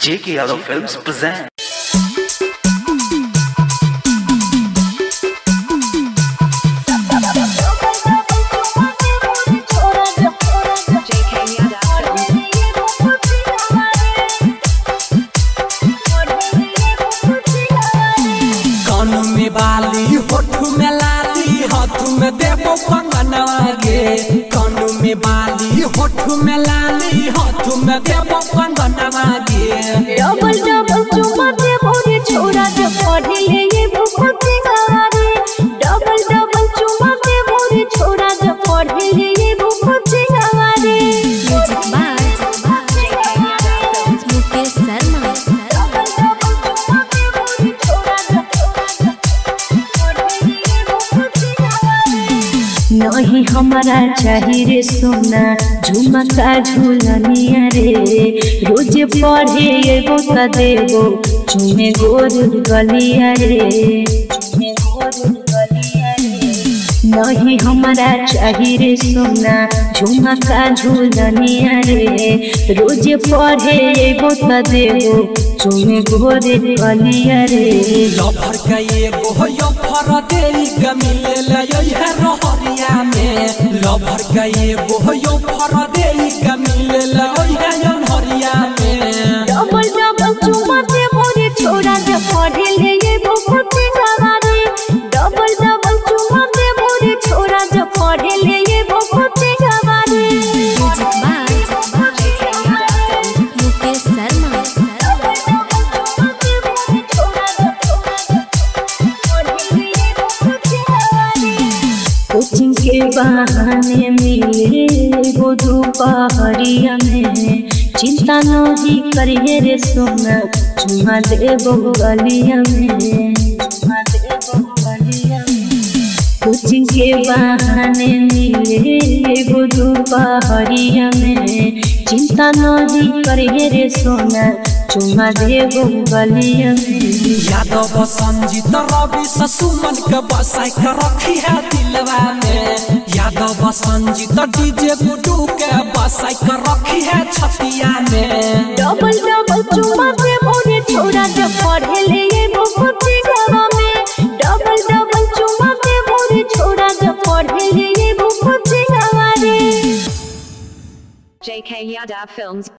J.K. Yadav Films present. JK Yadav कानू में बाली होठ में लाली हाथ में देबो कंगनवा गे कानू में बाली होठ में लाली हाथ में देबो कंगनवा गे डबल डबल चुमा दे भोरे छोड़ा दे पढ़े ले ये भूपति गारे डबल डबल चुमा दे भोरे छोड़ा दे पढ़े ले ये भूपति गारे music by Mukesh Sharma double double चुमा दे भोरे छोड़ा दे पढ़े ले ये भूपति गारे नहीं हमारा चाहिए रे सोना झुमका झूलनिया रे रोज पढ़े एगो त देगो चुमे गोर गलिया रे चुमे गोर गलिया रे नहीं हमारा चाहिए रे सोना झुमका झूलनिया रे रोज पढ़े एगो त देगो चुमे गोर गलिया रे लफर का एगो यो फर देई के मिले ले है रहरिया में लफर का एगो यो फर देई के मिले ले है हरिया में डबल डबल चुमा दे मोरे छोड़ा दे पढ़े ले ये भूपति गारे डबल डबल चुमा दे मोरे छोड़ा दे पढ़े ले ये भूपति गारे music by Mukesh Sharma coaching के बहाने मिले वो दोपहरिया में चिंता नहीं करिए रे सोना चुमा दे गलिया में चुमा दे गलिया में कोचिंग के बहाने मिले वो दोपहरिया में चिंता नहीं करिए रे सोना चुमा दे गलिया में यादव संजीत रवि ससुमन के बसाई के रखी है दिलवा में यादव संजीत डीजे गुडू के बसाई के रखी है छतिया में डबल डबल चुमा दे मोरे छोड़ा दे पढ़े ले ये भूपति गावा में डबल डबल चुमा दे मोरे छोड़ा दे पढ़े ले ये भूपति गावा रे JK Yadav Films